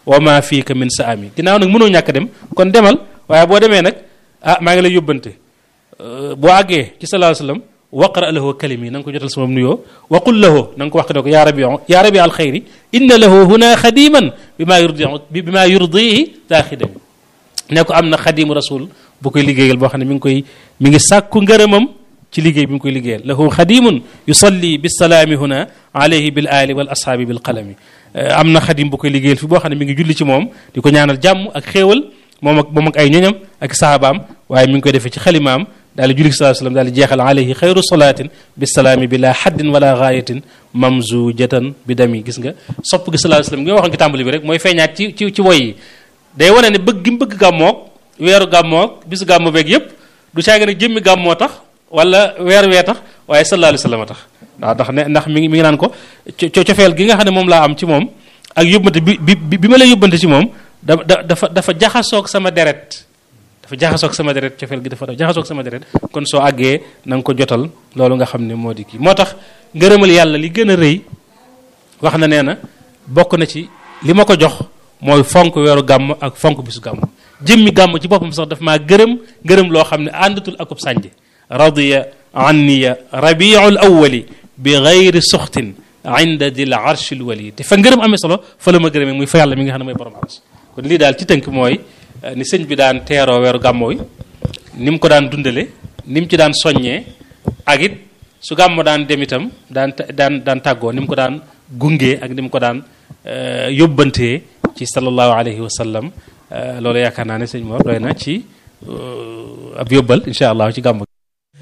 wa ma fiika min saami ginnaaw nag mënoo ñàkk dem kon demal waaye boo demee nag ah maa ngi lay yóbbante boo àggee ci sallallahu alayhi wasallam waqra lahu kalimi na nga ko jotal sama nuyoo wa qul lahu na nga ko wax ne ko yaa rabi yaa rabi al xayri inna lahu huna xadiman bi maa yurdi bi maa yurdihi daa xidami ne ko am na xadimu rasul bu koy liggéeyal boo xam ne mi ngi koy mi ngi sàkku ngërëmam ci liggéey bi mu koy liggéeyal lahu xadimun yusalli bisalaami huna alayhi bil ali wal ashaabi bil qalami am na xadim bu koy liggéeyal fi boo xam ne mi ngi julli ci moom di ko ñaanal jàmm ak xéewal moom ak moom ak ay ñoñam ak sahabaam waaye mi ngi koy defee ci xalimaam daal di julli sallallahu alayhi wasallam daal di jeexal alayhi xayru salaatin bisalaami bila haddin wala gaayatin mamzujatan bi dami gis nga sopp gi sallallahu alayhi wasallam gi nga waxoon ci tàmbali bi rek mooy feeñaat ci ci ci woy yi day wane ne bëgg gi mu bëgg gàmmoog weeru gàmmoog bisu gàmmo beeg yépp du caagi nag jëmmi gàmmoo tax wala weer wee tax waaye sallallahu alayhi wasallam tax waaw ndax ne ndax mi ngi mi ngi naan ko co cofeel gi nga xam ne moom laa am ci moom ak yóbbante bi bi bi ma lay yóbbante ci moom da dafa dafa jaxasoog sama deret dafa jaxasoog sama deret cofeel gi dafa jaxasoog sama deret kon soo àggee na nga ko jotal loolu nga xam ne moo di kii moo tax ngërëmal yàlla li gën a rëy wax na nee na bokk na ci li ma ko jox mooy fonk weeru gàmm ak fonk bisu gàmm jëmmi gàmm ci boppam sax daf maa gërëm gërëm loo xam ne àndatul akub sànje radiya anniya rabiul awwali bi gayri suxtin inda dil arshil wali te fa ngërëm amee solo fa la ma gërëmee muy fa yàlla mi nga xam ne mooy borom aras kon lii daal ci tënk mooy ni sëñ bi daan teeroo weeru gàmmoo yi ni mu ko daan dundale ni mu ci daan soññee ak it su gàmmo daan dem itam daan daan daan tàggoo ni mu ko daan gungee ak ni mu ko daan yóbbantee ci sallallahu alayhi wa sallam loolu yaakaar naa ne sëñ Mor doy na ci ab yóbbal incha allah ci gàmmu